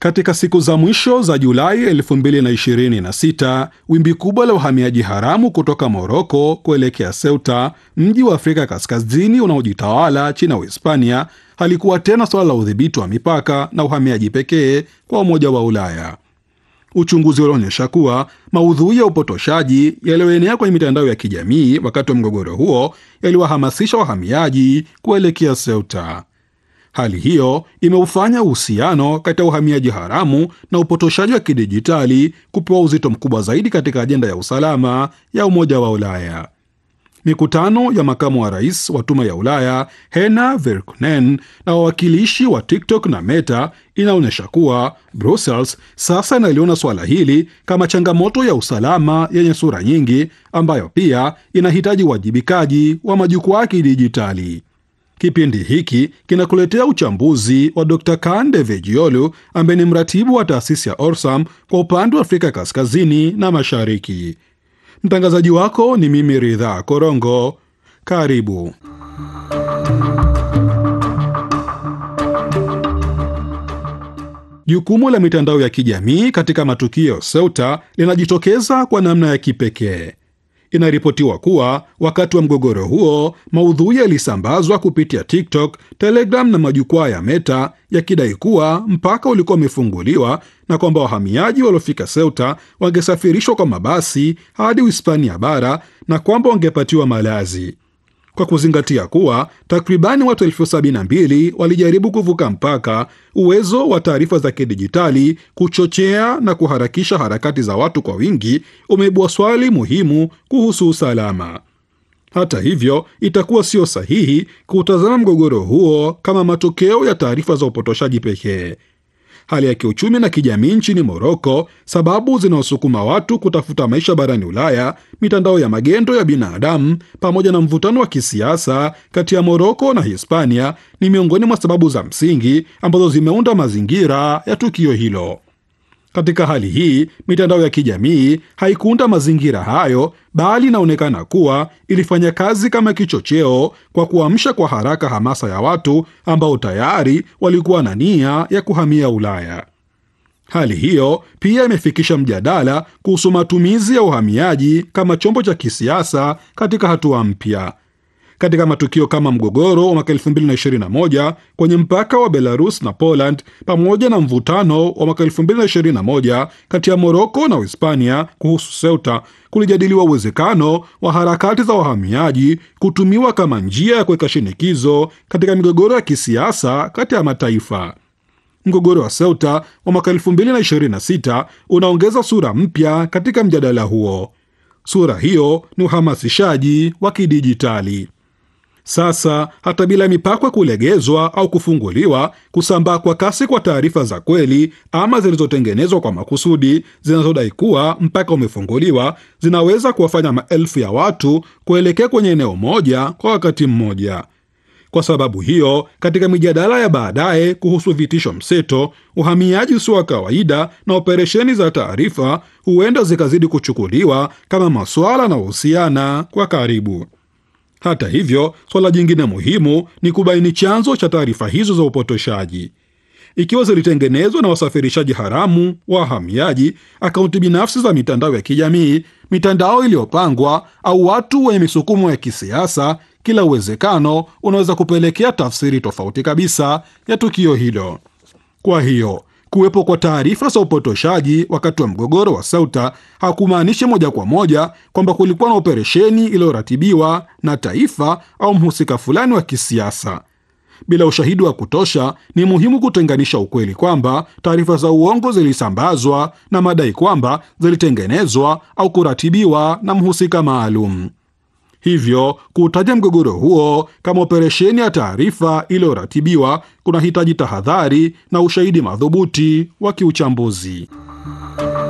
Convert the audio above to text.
Katika siku za mwisho za Julai 2026 wimbi kubwa la uhamiaji haramu kutoka Moroko kuelekea Ceuta, mji wa Afrika Kaskazini unaojitawala chini ya Uhispania, halikuwa tena suala la udhibiti wa mipaka na uhamiaji pekee kwa Umoja wa Ulaya. Uchunguzi ulionyesha kuwa maudhui ya upotoshaji yaliyoenea kwenye mitandao ya kijamii wakati wa mgogoro huo yaliwahamasisha wahamiaji kuelekea Ceuta. Hali hiyo imeufanya uhusiano kati ya uhamiaji haramu na upotoshaji wa kidijitali kupewa uzito mkubwa zaidi katika ajenda ya usalama ya Umoja wa Ulaya. Mikutano ya makamu wa rais wa Tume ya Ulaya Hena Verkunen na wawakilishi wa TikTok na Meta inaonyesha kuwa Brussels sasa inaliona suala hili kama changamoto ya usalama yenye sura nyingi, ambayo pia inahitaji uwajibikaji wa majukwaa ya kidijitali. Kipindi hiki kinakuletea uchambuzi wa Dr. Kande Vejiolu ambaye ni mratibu wa taasisi ya Orsam kwa upande wa Afrika Kaskazini na Mashariki. Mtangazaji wako ni mimi Ridhaa Korongo. Karibu. Jukumu la mitandao ya kijamii katika matukio ya Ceuta linajitokeza kwa namna ya kipekee. Inaripotiwa kuwa wakati wa mgogoro huo maudhui yalisambazwa kupitia TikTok, Telegram na majukwaa ya Meta yakidai kuwa mpaka ulikuwa umefunguliwa na kwamba wahamiaji waliofika Ceuta wangesafirishwa kwa mabasi hadi Uhispania bara na kwamba wangepatiwa malazi. Kwa kuzingatia kuwa takribani watu elfu sabini na mbili walijaribu kuvuka mpaka, uwezo wa taarifa za kidijitali kuchochea na kuharakisha harakati za watu kwa wingi umeibua swali muhimu kuhusu usalama. Hata hivyo, itakuwa sio sahihi kuutazama mgogoro huo kama matokeo ya taarifa za upotoshaji pekee. Hali ya kiuchumi na kijamii nchini Moroko, sababu zinaosukuma watu kutafuta maisha barani Ulaya, mitandao ya magendo ya binadamu, pamoja na mvutano wa kisiasa kati ya Moroko na Hispania ni miongoni mwa sababu za msingi ambazo zimeunda mazingira ya tukio hilo. Katika hali hii, mitandao ya kijamii haikuunda mazingira hayo, bali inaonekana kuwa ilifanya kazi kama kichocheo kwa kuamsha kwa haraka hamasa ya watu ambao tayari walikuwa na nia ya kuhamia Ulaya. Hali hiyo pia imefikisha mjadala kuhusu matumizi ya uhamiaji kama chombo cha kisiasa katika hatua mpya. Katika matukio kama mgogoro wa mwaka 2021 kwenye mpaka wa Belarus na Poland pamoja na mvutano wa mwaka 2021 kati ya Moroko na Uhispania kuhusu Ceuta, kulijadiliwa uwezekano wa harakati za wahamiaji kutumiwa kama njia ya kuweka shinikizo katika migogoro ya kisiasa kati ya mataifa. Mgogoro wa Ceuta wa mwaka 2026 unaongeza sura mpya katika mjadala huo. Sura hiyo ni uhamasishaji wa kidijitali. Sasa hata bila mipaka kulegezwa au kufunguliwa, kusambaa kwa kasi kwa taarifa za kweli ama zilizotengenezwa kwa makusudi zinazodai kuwa mpaka umefunguliwa zinaweza kuwafanya maelfu ya watu kuelekea kwenye eneo moja kwa wakati mmoja. Kwa sababu hiyo, katika mijadala ya baadaye kuhusu vitisho mseto, uhamiaji usio wa kawaida na operesheni za taarifa huenda zikazidi kuchukuliwa kama masuala yanayohusiana kwa karibu. Hata hivyo, swala jingine muhimu ni kubaini chanzo cha taarifa hizo za upotoshaji. Ikiwa zilitengenezwa na wasafirishaji haramu, wahamiaji, akaunti binafsi za mitandao ya kijamii, mitandao iliyopangwa au watu wenye misukumo ya kisiasa, kila uwezekano unaweza kupelekea tafsiri tofauti kabisa ya tukio hilo. Kwa hiyo kuwepo kwa taarifa za upotoshaji wakati wa mgogoro wa Ceuta hakumaanishi moja kwa moja kwamba kulikuwa na operesheni iliyoratibiwa na taifa au mhusika fulani wa kisiasa. Bila ushahidi wa kutosha, ni muhimu kutenganisha ukweli kwamba taarifa za uongo zilisambazwa na madai kwamba zilitengenezwa au kuratibiwa na mhusika maalum. Hivyo kuutaja mgogoro huo kama operesheni ya taarifa iliyoratibiwa kunahitaji tahadhari na ushahidi madhubuti wa kiuchambuzi.